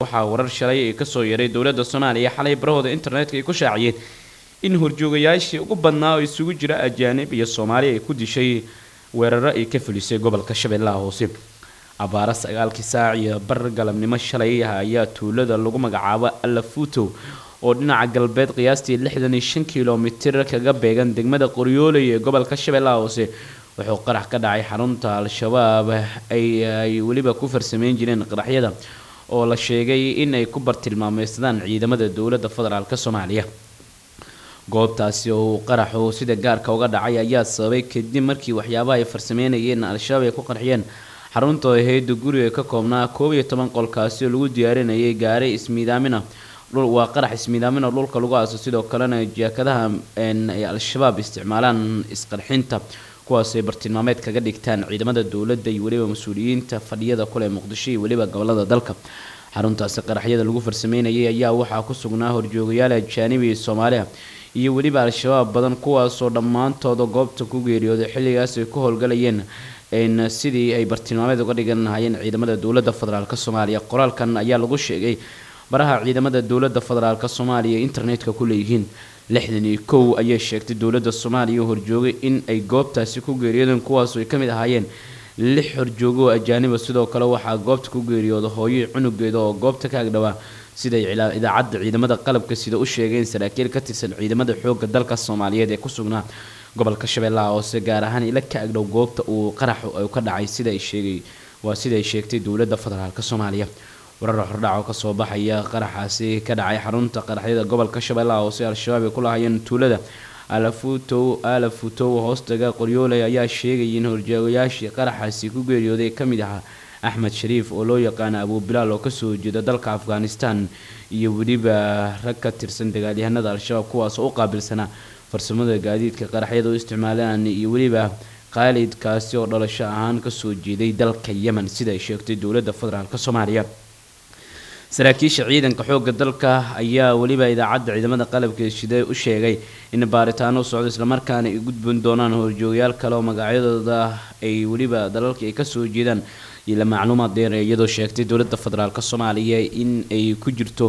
waxaa warar shalay ay kasoo yaray dowladda soomaaliya xalay barahooda internetka ay ku shaaciyeen in horjoogayaashii ugu badnaa oo isugu jira ajaanib iyo soomaali ay ku dishay weeraro ay ka fulisay gobolka shabeellaha hoose abaaro sagaalkii saac iyo bar galabnimo shalay ah ayaa tuulada lagu magacaabo alafuto oo dhinaca galbeed qiyaastii lixdan iyo shan kilomitir kaga beegan degmada qoryooley ee gobolka shabeellaha hoose wuxuu qarax ka dhacay xarunta al-shabaab ay ay weliba ku farsameyn jireen qaraxyada oo la sheegay in ay ku bartilmaameysadaan ciidamada dowladda federaalk soomaaliya goobtaasi oo uu qaraxu sida gaarka uga dhacay ayaa sababay kadib markii waxyaabaha ay farsameynayeen al-shabaab ay ku qarxiyeen xarunta hayda guriga ka koobnaa koob iyo toban qolkaasi oo lagu diyaarinayay gaari ismiidaamina waa qarax ismiidaamina dhulka lagu aaso sidoo kalena jaakadaha ay al-shabaab isticmaalaan isqarxinta kuwaas ay bartilmaameed kaga dhigtaan ciidamada dowladda iyo weliba mas-uuliyiinta fadhiyada kule muqdisho iyo weliba gobolada dalka xaruntaasi qaraxyada lagu farsameynayay ayaa waxaa ku sugnaa horjoogayaal ajaanibi iyo soomaaliya iyo weliba al-shabaab badan kuwaasoo dhammaantooda goobta ku geeriyooday xilligaas ay ku howlgalayeen sidii ay bartilmaameed uga dhigan lahaayeen ciidamada dowladda federaalk soomaaliya qoraalkan ayaa lagu sheegay baraha ciidamada dowladda federaalk soomaaliya ee internetka ku leeyihiin lixdan iyo kow ayay sheegtay dowladda soomaaliya horjoogay in ay goobtaasi ku geeriyoodeen kuwaasu ay ka mid ahaayeen lix horjoogo oo ajaaniba sidoo kale waxaa goobta ku geeriyooda hooyo cunugeeda oo goobta ka agdhawaa siday idaacadda ciidamada qalabka sida u sheegeen saraakiil ka tirsan ciidamada xoogga dalka soomaaliyeed ee ku sugnaa gobolka shabeellaha hoose gaar ahaan ila ka agdhow goobta uu qaraxu ka dhacay sida ay sheegay waa sida ay sheegtay dowladda federaalk soomaaliya warar hordhac oo kasoo baxaya qaraxaasi ka dhacay xarunta qaraxyada gobolka shabeellaha hoose al-shabaab ay ku lahaayeen tuulada alafutow alafutow hoostaga qoryooley ayaa sheegayay in horjoogayaashii qaraxaasi ku geeriyooday ka mid ahaa axmed shariif oo loo yaqaana abuubilaal oo kasoo jeeda dalka afghanistan iyo weliba rag ka tirsan dagaalyahanada al-shabaab kuwaasoo u qaabilsanaa farsamada gaadiidka qaraxyada u isticmaalaan iyo weliba khaalidkaasi oo dhalasho ahaan kasoo jeeday dalka yemen sida ay sheegtay dowladda federaalk soomaaliya saraakiisha ciidanka xoogga dalka ayaa weliba idaacadda ciidamada qalabka shide u sheegay in baaritaano socdo islamarkaana ay gudbin doonaan horjoogayaal kale oo magacyadooda ay weliba dalalka ay kasoo jeedaan ila macluumaad dheer iyadoo sheegtay dowladda federaalk soomaaliya in ay ku jirto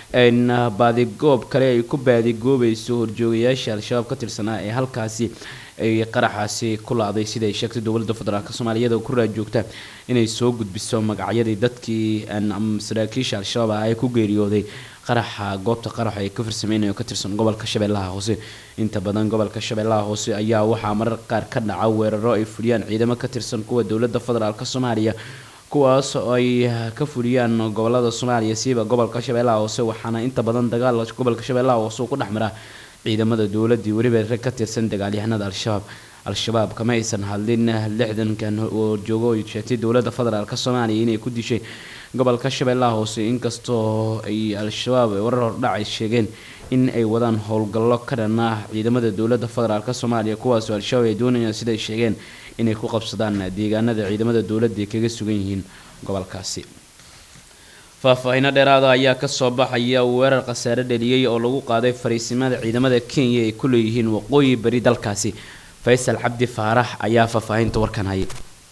baadigoob kale ay ku baadigoobayso horjoogayaasha al-shabaab ka tirsanaa ee halkaasi ay qaraxaasi ku la-day sida ay sheegtay dowladda federaalk soomaaliyeed oo ku raadjoogta inay soo gudbiso magacyadii dadkii saraakiisha al-shabaab ah ee ku geeriyooday qaraxa goobta qaraxa ay ka farsameynayo ka tirsan gobolka shabeellaha hoose inta badan gobolka shabeellaha hoose ayaa waxaa marar qaar ka dhaca weeraro ay fuliyaan ciidamo ka tirsan kuwa dowladda federaalk soomaaliya kuwaas oo ay ka fuliyaan gobolada soomaaliya siiba gobolka shabeellaha hoose waxaana inta badan dagaal gobolka shabeellaha hoose uu ku dhex maraa ciidamada dowladii weliba rag ka tirsan dagaalyahanada al-shabaab al-shabaab kama aysan hadlin lixdankan oo joogo ay sheegtay dowladda federaalk soomaaliya inay ku dishay gobolka shabeellaha hoose inkastoo ay al-shabaab warar hordhac ay sheegeen in ay wadaan howlgallo ka dhan ah ciidamada dowladda federaalk soomaaliya kuwaasoo al-shabaab ay doonayaan siday sheegeen inay ku qabsadaan deegaanada ciidamada dowladda ay kaga sugan yihiin gobolkaasi faahfaahiino dheeraada ayaa kasoo baxaya weerar khasaare dheliyey oo lagu qaaday fariisimada ciidamada kenya ay ku leeyihiin waqooyi bari dalkaasi faysal cabdi faarax ayaa faahfaahinta warkan hayay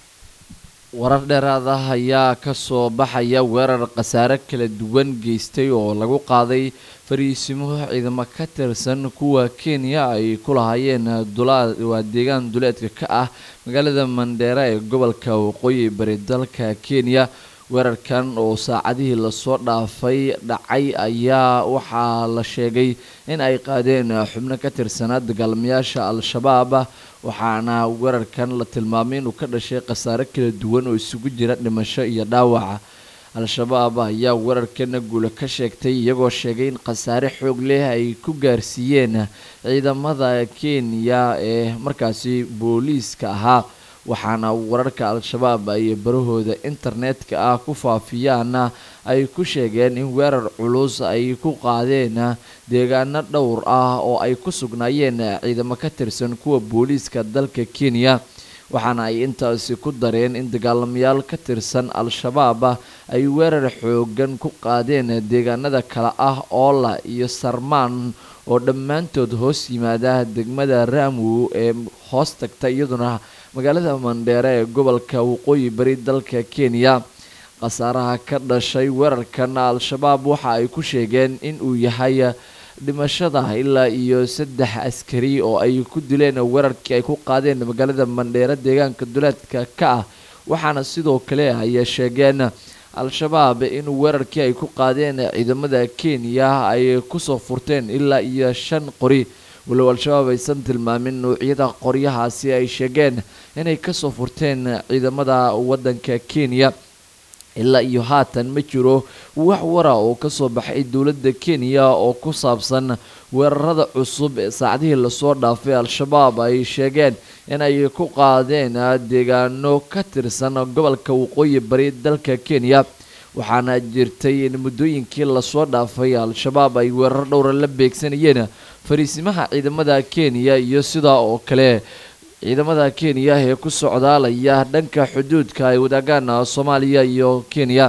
warar dheeraad ah ayaa kasoo baxaya weerar khasaare kala duwan geystay oo lagu qaaday fariisimo ciidamo ka tirsan kuwa kenya ay ku lahaayeen waa deegaan duleedka ka ah magaalada mandheera ee gobolka waqooyi bari dalka kenya weerarkan oo saacadihii lasoo dhaafay dhacay ayaa waxaa la sheegay in ay qaadeen xubno ka tirsanaa dagaalamayaasha al-shabaab waxaana weerarkan la tilmaamay inuu ka dhashay khasaare kala duwan oo isugu jira dhimasho iyo dhaawaca al-shabaab ayaa weerarkana guula ka sheegtay iyagoo sheegay in khasaare xoog leh ay ku gaarsiiyeen ciidamada kenya ee markaasi booliiska ahaa waxaana wararka al-shabaab ay barahooda internetka ah ku faafiyaana ay ku sheegeen in weerar culus ay ku qaadeen deegaano dhowr ah oo ay ku sugnaayeen ciidamo ka tirsan kuwa booliiska dalka kenya waxaana ay intaasi ku dareen in dagaalamayaal ka tirsan al-shabaab ay weerar xoogan ku qaadeen deegaanada kale ah oola iyo sarmaan oo dhammaantood hoos yimaada degmada raamu ee hoos tagta iyaduna magaalada mandheere ee gobolka waqooyi bari dalka kenya khasaaraha ka dhashay weerarkan al-shabaab waxa ay ku sheegeen in uu yahay dhimashada ilaa iyo saddex askari oo ay ku dileen weerarkii ay ku qaadeen magaalada mandheero deegaanka duleedka ka ah waxaana sidoo kale ay sheegeen al-shabaab in weerarkii ay ku qaadeen ciidamada kenya ay kusoo furteen ilaa iyo shan qori walow al-shabaab aysan tilmaamin nuucyada qoryahaasi ay sheegeen inay kasoo furteen ciidamada wadanka kenya ilaa iyo haatan ma jiro wax wara oo kasoo baxay dowladda kenya oo ku saabsan weerarada cusub ee saacdihii lasoo dhaafay al-shabaab ay sheegeen inay ku qaadeen deegaano ka tirsan gobolka waqooyi bari dalka kenya waxaana jirtay in muddooyinkii lasoo dhaafay al-shabaab ay weerar dhowra la beegsanayeen fariisimaha ciidamada kenya iyo sidaa oo kale ciidamada kenya ee ku socdaalaya dhanka xuduudka ay wadaagaan soomaaliya iyo kenya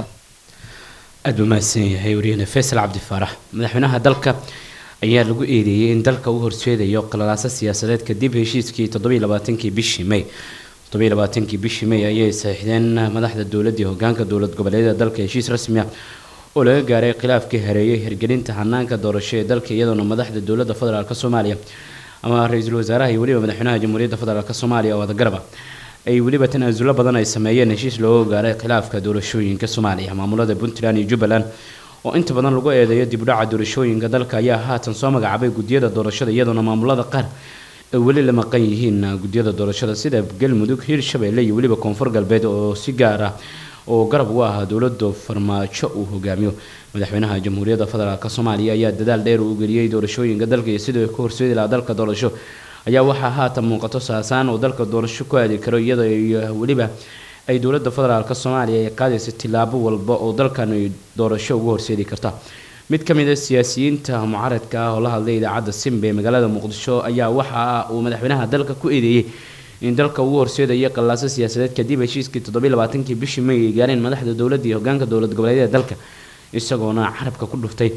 aada buu mahadsan yahay wariyahena faysal cabdifaarax madaxweynaha dalka ayaa lagu eedeeyey in dalka uu horseedayo qalalaaso siyaasadeed kadib heshiiskii toddobiiy labaatankii bishii may toddobiiy labaatankii bishii may ayay saxiixdeen madaxda dowladda iyo hogaanka dowlad goboleedyada dalka heshiis rasmi ah oo laga gaaray khilaafkii hareeyay hirgelinta hanaanka doorasho ee dalka iyadoona madaxda dowladda federaalk soomaaliya ama ra-iisul wasaaraha iyo weliba madaxweynaha jamhuuriyadda federaalk soomaaliya oo wadagaraba ay weliba tanaasullo badan ay sameeyeen heshiis looga gaaray khilaafka doorashooyinka soomaaliya maamulada puntland iyo jubbaland oo inta badan lagu eedeeyo dibdhaca doorashooyinka dalka ayaa haatan soo magacaabay guddiyada doorashada iyadoona maamulada qaar ay weli la maqan yihiin guddiyada doorashada sida galmudug hirshabeelle iyo weliba koonfur galbeed oo si gaar ah oo garab ugu ahaa dowlada farmaajo uu hogaamiyo madaxweynaha jamhuuriyadda federaalk soomaaliya ayaa dadaal dheer uu geliyey doorashooyinka dalka iyo sidii ka horseedi lahaa dalka doorasho ayaa waxaa haatan muuqato saasaan oo dalka doorasho ku aadi karo iyadoo weliba ay dowlada federaalk soomaaliya ay qaadaysa tilaabo walba oo dalkan ay doorasho ugu horseedi karta mid ka mid a siyaasiyiinta mucaradka ah oo la hadlay idaacadda simbe ee magaalada muqdisho ayaa waxa uu madaxweynaha dalka ku eedeeyey in dalka ugu horseedaya qallaaso siyaasadeed kadib heshiiskii toddobiiy labaatankii bishii may ay gaareen madaxda dowladda iyo hogaanka dowlad goboleedyada dalka isagoona carabka ku dhuftay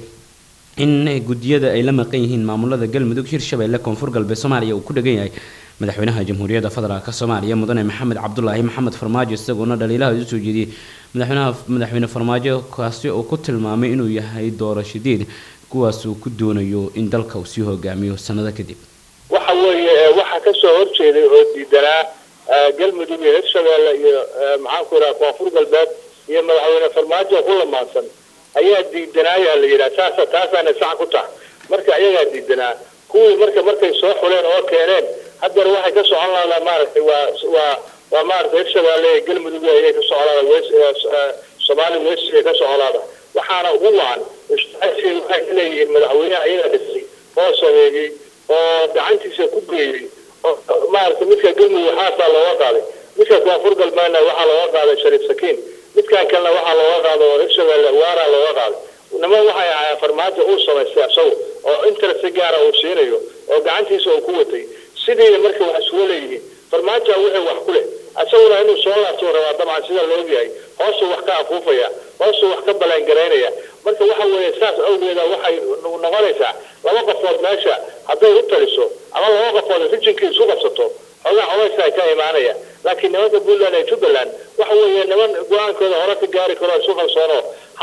in guddiyada ay la maqan yihiin maamulada galmudug hirshabeelle koonfur galbeed soomaaliya uu ku dhegan yahay madaxweynaha jamhuuriyadda federaalk soomaaliya mudane maxamed cabdulaahi maxamed farmaajo isagoona dhaliilaha usoo jeediyey madaxweynaha madaxweyne farmaajo kaasi oo ku tilmaamay inuu yahay doorashadeed kuwaas uu ku doonayo in dalka uu sii hogaamiyo sanado kadib waxa weeye waxaa kasoo horjeeday oo diidanaa galmudug iyo hirshabeelle iyo maxaanku ihaha koonfur galbeed iyo madaxweyne farmaajo ku lamaansan ayaa diidanaaya la yidhaha saasa taasaana sax ku taha marka ayagaa diidanaa kuwii marka markay soo xuleen oo keeneen haddana waxay ka socon lahadaa maaragtay waa waa waa maaragtay hirshabeelle iyo galmudug ayay ka socolaada wes soomaali west ay ka socolaada waxaana ugu wacan ishtaasiga waxay ka leeyihiin madaxweyneha ayagaa dhisay oo sameeyey oo gacantiisa ku geeyey oo maaragtay midka galmudug xaasaa looga qaaday midka koonfur galbeedna waxaa looga qaaday shariif sakiin midkan kalena waxaa looga qaada oo hirshabeelle waaraa looga qaaday niman waxay ahaayeen farmaajo uu samaystay asagu oo interest gaara uu siinayo oo gacantiisa uu ku watay sidiina marka wax isugu leeyihiin farmaajoa wixii wax ku leh asaguna inuu soo laabtuu rabaa dabcan sida loogyahay hoosuu wax ka afuufaya hoosuu wax ka balaangaraynaya marka waxa weeye saas awgeeda waxay noqonaysaa laba qofood meesha hadday u taliso ama laba qofood rijinkii isu qabsato xoogaa codaysaa ka imaanaya laakiin nimanka puntland ee jubbaland waxa weeye niman go-aankooda hore ka gaari karo isu qalsoono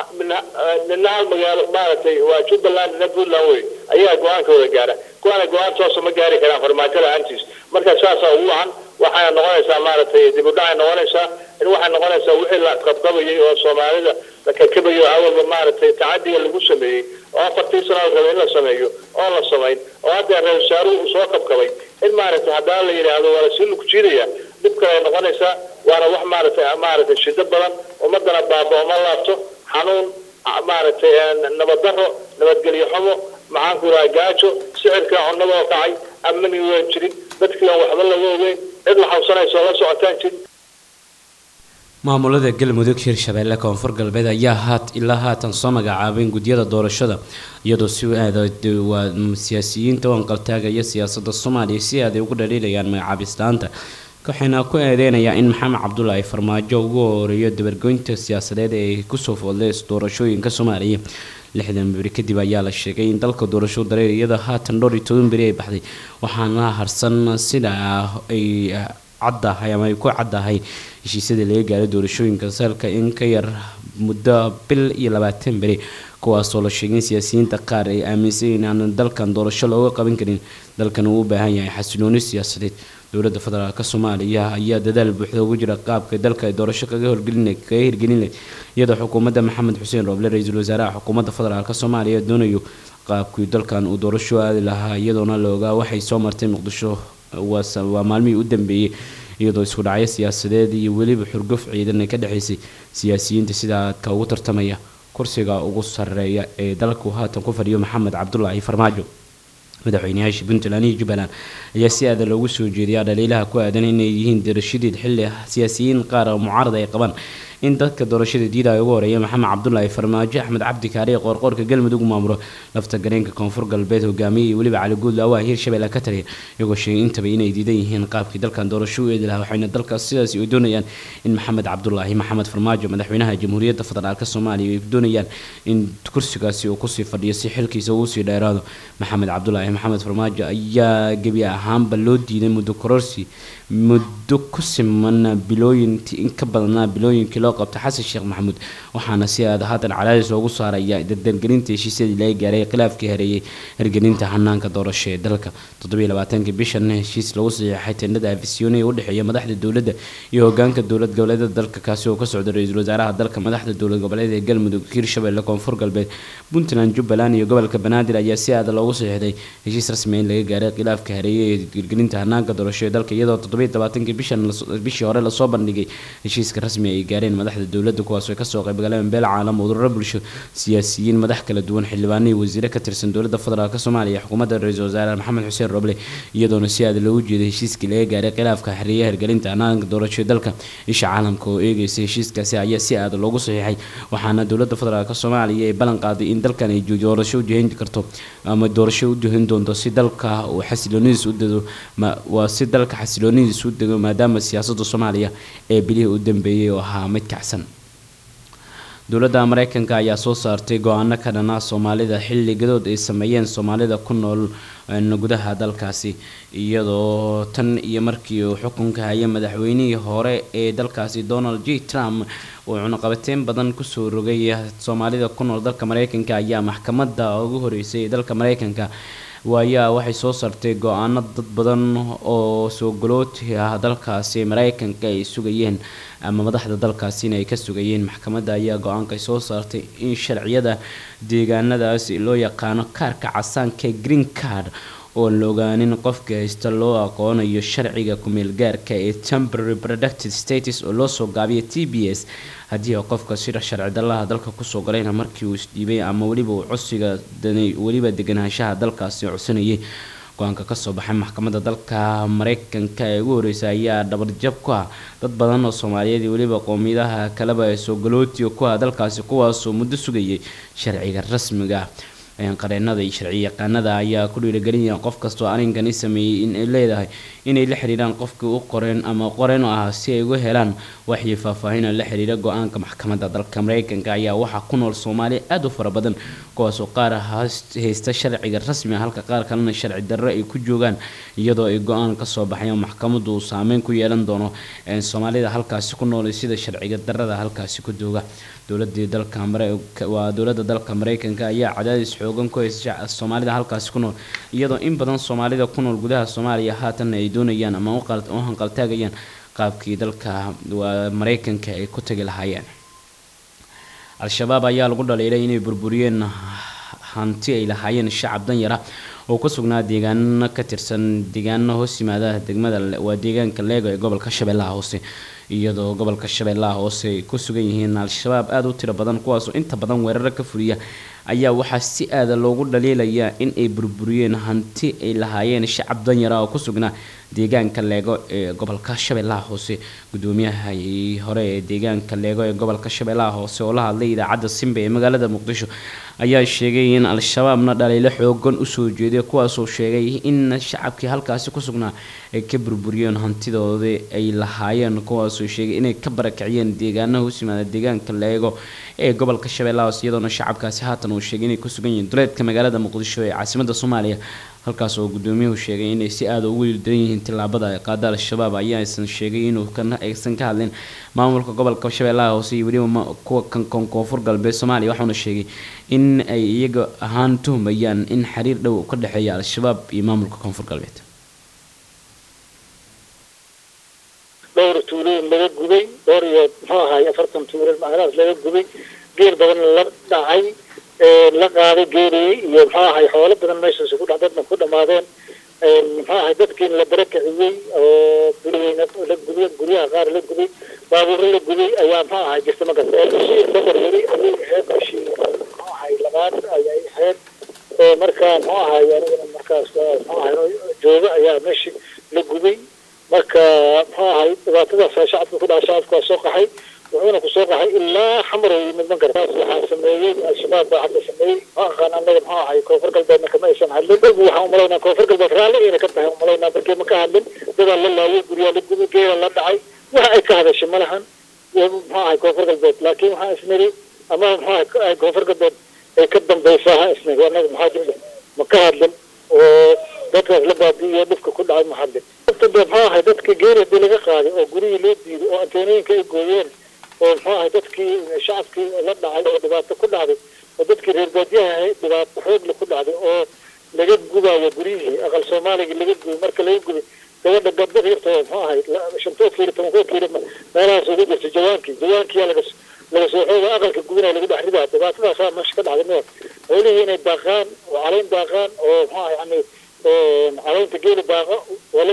nina hal magaalo maaragtay waa jubbaland nina puntland wey ayaa go-aankooda gaara kuwaana go-aan toosa ma gaari karaan farmaajo la-aantiis marka saasaa ugu wacan waxayna noqonaysaa maaragtay dib u dhacay noqonaysaa in waxay noqonaysaa wixii la qabqabayay oo soomaalida la kakabayo awalba maaragtay tacadiga lagu sameeyey oo afartii sano la rabay in la sameeyo oo la samayn oo hadda ra-isul wasaaruhu uu soo kabkabay in maaragtay haddana la yidhaahdo waa lasii lagu jiidaya dhib kale ay noqonaysaa waana wax maaragtay maaragtay shido badan ummadana baaba uma laabto xanuun maaragtay nabaddarro nabadgelyo xumo maxaanku ihaha gaajo sicirka cunadoo kacay amani waa jirin dadkii aan waxba laga ogeyn cid la xabsanayso la socotaan jirin maamulada galmudug hirshabeelle koonfur galbeed ayaa haat ilaa haatan soo magacaabeen guddiyada doorashada iyadoo si aada waa siyaasiyiinta u anqaltaagaya siyaasada soomaaliya si aaday ugu dhaliilayaan magacaabistaanta waxayna ku eedeynayaan in maxamed cabdulaahi farmaajo ugu horeeyo dabargoynta siyaasadeed ee kusoo foodlay doorashooyinka soomaaliya lixdan beri kadib ayaa la sheegay in dalka doorasho dareer iyada haatan dhowr iyo toban beri ay baxday waxaana harsan sida ay caddahay ama ay ku caddahay heshiisyadii laga gaaray doorashooyinka salka in ka yar muddo bil iyo labaatan beri kuwaasoo la sheegay in siyaasiyiinta qaar ay aaminsan yihiin aan dalkan doorasho looga qaban karin dalkan uu u baahan yahay xasilooni siyaasadeed dowladda federaalk soomaaliya ayaa dadaal buuxda ugu jira qaabka dalka ay doorasho kaga horgelin kaga hirgelin lahayd iyadoo xukuumadda maxamed xuseen rooble ra-iisul wasaaraha xukuumadda federaalk soomaaliya doonayo qaabkii dalkan uu doorasho aadi lahaa iyadoona la ogaa waxay soo martay muqdisho waa maalmihii u dambeeyey iyadoo isku dhacyo siyaasadeed iyo weliba xurguf ciidan ay ka dhexaysay siyaasiyiinta sida aadka ugu tartamaya kursiga ugu sareeya ee dalku haatan ku fadhiyo maxamed cabdulaahi farmaajo madaxweynayaasha puntland iyo jubbaland ayaa si aada loogu soo jeediyaa dhaliilaha ku aadan inay yihiin doorashadeed xilli siyaasiyiin qaar oo mucaarad ay qabaan in dadka doorashada diidaya ugu horeeya maxamed cabdulaahi farmaajo axmed cabdi kaariye qoorqoorka galmudug maamulo lafta gareenka koonfur galbeed hogaamiye iyo weliba cali guud laawaha hirshabelle ka taliya iyagoo sheegay intaba inay diidan yihiin qaabkii dalkan doorasho u eedi lahaa waxayna dalkaas sidaasi ay doonayaan in maxamed cabdulaahi maxamed farmaajo madaxweynaha jamhuuriyadda federaalk soomaaliya ay doonayaan in kursigaasi uu kusii fadhiyo si xilkiisa uu sii dheeraado maxamed cabdulaahi maxamed farmaajo ayaa gebi ahaanba loo diiday muddo kororsi muddo ku siman bilooyintii in ka badnaa bilooyinkii loo qabtay xasan sheekh maxamuud waxaana si aada haatan cadaadis loogu saaraya dardargelinta heshiisyadii laga gaaray khilaafkii hareeyay hirgelinta hanaanka doorasho ee dalka toddobiyo labaatanki bishan heshiis lagu saxiixay tendhada afisyooni ee udhexeeya madaxda dowladda iyo hogaanka dowlad goboleedyada dalka kaasi oo ka socda ra-iisul wasaaraha dalka madaxda dowlad goboleed ee galmudug hirshabelle koonfur galbeed puntland jubbaland iyo gobolka banaadir ayaa si aada loogu saxiixday heshiis rasmi in laga gaaray khilaafka hareeyay ee hirgelinta hanaanka doorasho ee dalka iyadoo toddobiyo labaatankii bishan bishii hore lasoo bandhigay heshiiska rasmi ay gaareen madaxda dowladda kuwaas oo kasoo qaybgaleen beel caalam udurro bulsho siyaasiyiin madax kala duwan xildhibaano iyo wasiire ka tirsan dowladda federaalk soomaaliya xukuumadda ra-iisul wasaare maxamed xuseen roble iyadoona si aada loogu jeeday heshiiskii laga gaaray khilaafka xiriyaha hirgelinta hanaanka doorasho dalka isha caalamka oo eegeysa heshiiskaasi ayaa si aada loogu saxiixay waxaana dowladda federaalk soomaaliya ay ballan qaaday in dalkan ay doorasho ujihin karto ama doorasho u jihin doonto si dalka uu xasiloonidiis u dego waa si dalka xasiloonidiis u dego maadaama siyaasadda soomaaliya ee bilihii u dambeeyay oo ahaa mid kacsan dowladda mareykanka ayaa soo saartay go-aano ka dhanaa soomaalida xilligadood ay sameeyeen soomaalida ku nool gudaha dalkaasi iyadoo tan iyo markii uu xukunka hayay madaxweynihii hore ee dalkaasi donald j trump uu cunaqabateyn badan kusoo rogay soomaalida ku nool dalka mareykanka ayaa maxkamadda ugu horeysay ee dalka mareykanka waayaa waxay soo saartay go-aano dad badan oo soo galooti ah dalkaasi mareykanka ay sugayeen ama madaxda dalkaasina ay ka sugayeen maxkamadda ayaa go-aanka soo saartay in sharciyada deegaanadaasi loo yaqaano kaarka casaanka green card oo la ogaanin qofka haysta loo aqoonayo sharciga kumeel gaarka ee temporary productive status oo loo soo gaabiyo t b s haddii qofka sida sharci dalaha dalka kusoo galayna markii uu isdhiibay ama weliba uu codsiga weliba deganaanshaha dalkaasi codsanayay go-aanka kasoo baxay maxkamadda dalka mareykanka ee ugu horeysa ayaa dhabarjab ku ah dad badan oo soomaaliyeed iyo weliba qowmiyadaha kaleba ee soo galootiga ku ah dalkaasi kuwaasoo muddo sugayay sharciga rasmiga qareenada iyo sharci yaqaanada ayaa ku dhiirigelinaya qof kastoo arrinkani sameeyey inay leedahay inay la xiriiraan qofkii u qoreen ama qoreen u ah si ay uga helaan waxii faahfaahin la xiriira go-aanka maxkamadda dalka mareykanka ayaa waxaa ku nool soomaaliya aada u fara badan kuwaasoo qaar haysta sharciga rasmiga halka qaar kalena sharci darro ay ku joogaan iyadoo ay go-aan kasoo baxayan maxkamaddu uu saameyn ku yeelan doono soomaalida halkaasi ku nool sida sharciga darrada halkaasi ku jooga dowladii dalka waa dowladda dalka mareykanka ayaa cadaadis xoogan ku haysa soomaalida halkaasi ku nool iyadoo in badan soomaalida ku nool gudaha soomaaliya haatanna ay doonayaan ama u hanqaltaagayaan qaabkii dalka waa mareykanka ay ku tagi lahaayeen al-shabaab ayaa lagu dhaliilay inay burburiyeen hanti ay lahaayeen shacab danyara oo ku sugnaa deegaano ka tirsan deegaano hoos yimaada degmada waa deegaanka leego ee gobolka shabeellaha hoose iyadoo gobolka shabeellaha hoose ay ku sugan yihiin al-shabaab aada u tiro badan kuwaasoo inta badan weeraro ka fuliya ayaa waxaa si aada loogu dhaliilayaa in ay burburiyeen hanti ay lahaayeen shacab danyara oo ku sugnaa deegaanka leego ee gobolka shabeellaha hoose gudoomiyaha hore ee deegaanka leego ee gobolka shabeellaha hoose oo la hadlay idaacadda simba ee magaalada muqdisho ayaa sheegay in al-shabaabna dhaliilo xoogan usoo jeeday kuwaasoo sheegay in shacabkii halkaasi ku sugnaa ay ka burburiyeen hantidoodii ay lahaayeen kuwaasoo sheegay inay ka barakiciyeen deegaanaha hoos yimaada deegaanka leego ee gobolka shabeellaha hoose iyadoona shacabkaasi haatan uu sheegay inay ku sugan yihiin duleedka magaalada muqdisho ee caasimada soomaaliya halkaas oo gudoomiyuhu sheegay inay si aada ugu ildaran yihiin tillaabada ay qaada al-shabaab ayaa aysan sheegay inuu aysan ka hadlin maamulka gobolka shabeellaha hoose iyo weliba kuwa kan koonfur galbeed soomaaliya waxauna sheegay in ay iyaga ahaan tuhmayaan in xiriir dhow ka dhexeeya al-shabaab iyo maamulka koonfur galbeed dhowr tuulooyin laga gubay dhowr iyo muxuu ahaay afartan tuulood macnahaas laga gubay geel badan la dhacay la qaaday geeliyey iyo muxuu ahay xoolo badan meeshaas ku dha dadna ku dhamaadeen muxuu ahay dadkiina la barakiciyey oo guriyeyna la gubay guryaha qaar la gubay baabuuro la gubay ayaa muxuu ahay jirta markaas bishii safar weli ayay ahayd bishii muxuu ahay labaad ayay ahayd marka muxuu ahay anigana markaas muxuu ahay jooga ayaa meeshii la gubay marka muxuu ahay dhibaatadaas shacabka ku dhaca shacabka waa soo qaxay wuxuuna ku soo qaxay ilaa xamarow yimid man kartaas waxaa sameeyey al-shabaab baa hadda sameeyey ma aqaan annaga muxuu ahay koonfur galbeedna kama aysan hadlin dalbu waxaan umalaynaa koonfur galbeed raalli ayna ka tahay umalaynaa markii ma ka hadlin dadaa la laayay guryaa la gubay geela la dhacay waxa ay ka hadashay ma lahan muxuu ahay koonfur galbeed laakiin waxaan isniri ama muxuu ahay koonfur galbeed ay ka dambaysaa ha isniri annaga maxaa jirta ma ka hadlin oo dadkaas la baabi'iyo dhibka ku dhacay ma hadlin muxuu ahay dadka geeli hadii laga qaaday oo gurihii loo diiday oo anteenooyinka ay gooyeen oo muxuu ahay dadkii shacabkii la dhacay oo dhibaato ku dhacday oo dadkii reer baadiyaha ahayd dhibaato xoogle ku dhacday oo laga gubayo guryihii aqal soomaaligii laga gubay marka laga gubay gabadha gabdha yartoo muxuu ahay shantoo kiilo tobankoo kiilo meelahaas ugu jirta jawaankii jawaankiyaa laga laga soo xooga aqalka gubinaya lagu dhex ridaa dhibaatadaasaa meesha ka dhacday meel xoolihii inay daaqaan oo caleyn daaqaan oo muxuu ahay yani caleynta geeli daaqa waa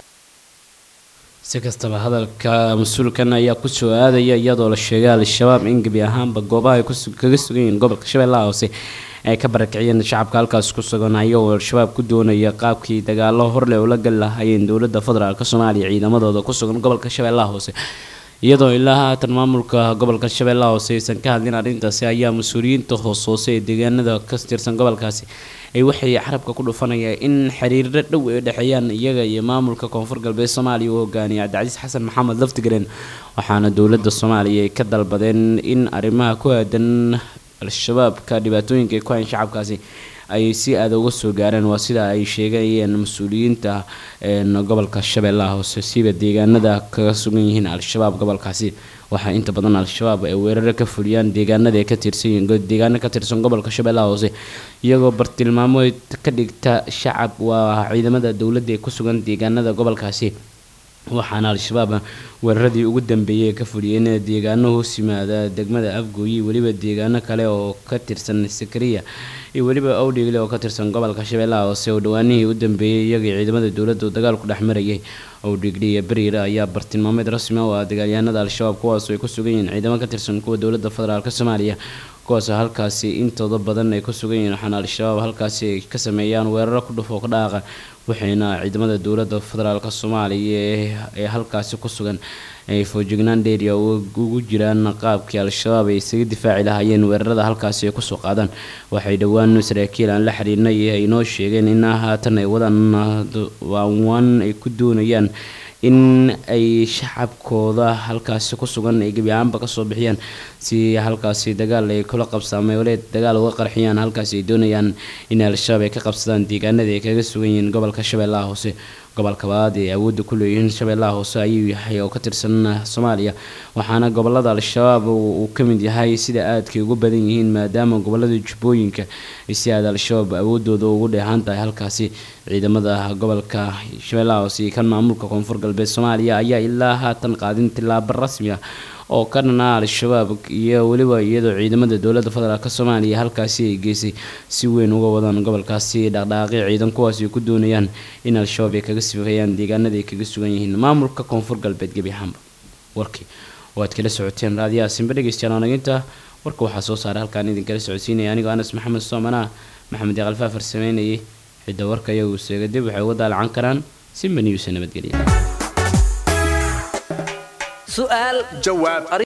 si kastaba hadalka mas-uulkan ayaa kusoo aadaya iyadoo la sheegay al-shabaab in gebi ahaanba goobaha ay kaga sugan yihiin gobolka shabeellaha hoose ay ka barakiciyeen shacabka halkaas ku sugan ayagoo al-shabaab ku doonaya qaabkii dagaalo horleh ula gali lahaayeen dowladda federaalk soomaaliya ciidamadooda ku sugan gobolka shabeellaha hoose iyadoo ilaa haatan maamulka gobolka shabeellaha hoose aysan ka hadlin arrintaasi ayaa mas-uuliyiinta hoos hoose ee deegaanada ka tirsan gobolkaasi ay waxay carabka ku dhufanayaan in xiriiro dhow ay dhexeeyaan iyaga iyo maamulka koonfur galbeed soomaaliya uu hogaaniyay cabdicasiis xasan maxamed laftigareen waxaana dowladda soomaaliya ay ka dalbadeen in arrimaha ku aadan al-shabaabka dhibaatooyinka ay ku hayan shacabkaasi ay si aada uga soo gaareen waa sida ay sheegayeen mas-uuliyiinta gobolka shabeellaha hoose siba deegaanada kaga sugan yihiin al-shabaab gobolkaasi waxaa inta badan al-shabaab ay weeraro ka fuliyaan deegaanada ay ka tirsan yihiin deegaano ka tirsan gobolka shabeellaha hoose iyagoo bartilmaamood ka dhigta shacab waa ciidamada dowladda ee ku sugan deegaanada gobolkaasi waxaana al-shabaab weeraradii ugu dambeeyay ka fuliyeen deegaano hoos yimaada degmada afgooyi weliba deegaano kale oo ka tirsan sakariya iyo weliba awdhigle oo ka tirsan gobolka shabeellaha hoose oo dhawaanihii u dambeeyey iyagii ciidamada dowladda uu dagaal ku dhex marayay awdhigle iyo beriire ayaa bartilmaameed rasmi ah oo ah dagaalyahanada al-shabaab kuwaas ay ku sugan yihiin ciidamo ka tirsan kuwa dowladda federaalk soomaaliya kuwaasoo halkaasi intooda badan ay ku sugan yihiin waxaana al-shabaab halkaasi ay ka sameeyaan weeraro ku dhufoo ka dhaaqa waxayna ciidamada dowladda federaalk soomaaliya ee halkaasi ku sugan ay foojignaan dheeriya ugu jiraan qaabkii al-shabaab ay isaga difaaci lahaayeen weerarada halkaasi ay kusoo qaadaan waxay dhowaan saraakiil aan la xiriirnay ay noo sheegeen in haatan ay wadaan waanwaan ay ku doonayaan in ay shacabkooda halkaasi ku sugan ay gebi ahaanba kasoo bixiyaan si halkaasi dagaal ay kula qabsaamay waleed dagaal uga qarxiyaan halkaasi ay doonayaan in al-shabaab ay ka qabsadaan deegaanada ay kaga sugan yihiin gobolka shabeellaha hoose gobolka labaad ee awoodda ku leeyihiin shabeellaha hoose ayuu yahay oo ka tirsan soomaaliya waxaana gobolada al-shabaab uu ka mid yahay sida aadkay ugu badan yihiin maadaama gobolada jubbooyinka si aad al-shabaab awoodooda ugu dheehan tahay halkaasi ciidamada gobolka shabeellaha hoose iyo kan maamulka koonfur galbeed soomaaliya ayaa ilaa haatan qaadin tilaabo rasmi ah oo ka dhanaa al-shabaab iyo weliba iyadoo ciidamada dowladda federaalk soomaaliya halkaasi ay geysay si weyn uga wadaan gobolkaasi dhaqdhaaqi ciidan kuwaas ay ku doonayaan in al-shabaab ay kaga sifeeyaan deegaanada ay kaga sugan yihiin maamulka koonfur galbeed gebi ahaanba warkii waad kala socoteen raadiyaha simbe dhegeystayaal wanaginta warka waxaa soo saaray halkaan idinkala socodsiinaya anigoo anas maxamed soomanaa maxamed yaqalfaafar sameynayay xidda warka iyagu seega dib waxay uga daalacan karaan simba newsa nabadgelya su'aal jawaab